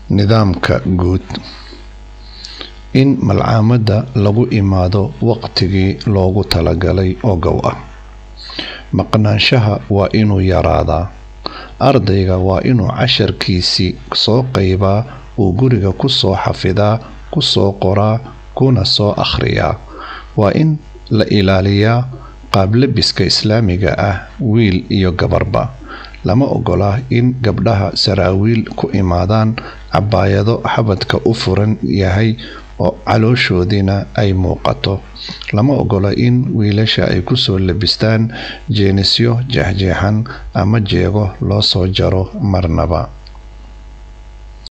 nidaamka guud in malcaamadda lagu imaado waqtigii loogu talagalay oo gow ah maqnaanshaha waa inuu yaraadaa ardayga waa inuu casharkiisii soo qaybaa uu guriga ku soo xafidaa ku soo qoraa kuna soo akhriyaa waa in la ilaaliyaa qaablabiska islaamiga ah wiil iyo gabarba lama ogola in gabdhaha saraawiil ku imaadaan cabaayado xabadka u furan yahay oo calooshoodiina ay muuqato lama ogola in wiilasha ay kusoo labistaan jeenisyo jeexjeexan ama jeego loo soo jaro marnaba